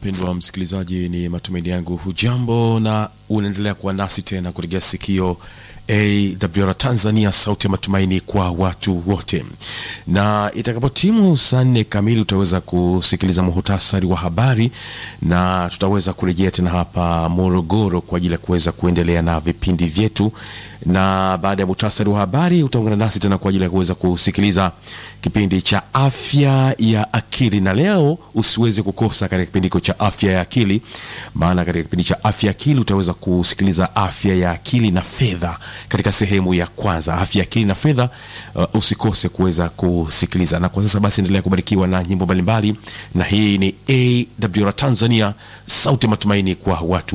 mpendwa msikilizaji, ni matumaini yangu hujambo na unaendelea kuwa nasi tena kutegea sikio AWR Tanzania, sauti ya matumaini kwa watu wote. Na itakapotimu saa nne kamili utaweza kusikiliza muhutasari wa habari, na tutaweza kurejea tena hapa Morogoro kwa ajili ya kuweza kuendelea na vipindi vyetu, na baada ya muhtasari wa habari utaungana nasi tena kwa ajili ya kuweza kusikiliza kipindi cha afya ya akili, na leo usiweze kukosa katika kipindi hiko cha afya ya akili, maana katika kipindi cha afya ya akili utaweza kusikiliza afya ya akili na fedha katika sehemu ya kwanza, afya ya akili na fedha. Uh, usikose kuweza kusikiliza. Na kwa sasa basi, endelea kubarikiwa na nyimbo mbalimbali, na hii ni AWR Tanzania, sauti ya matumaini kwa watu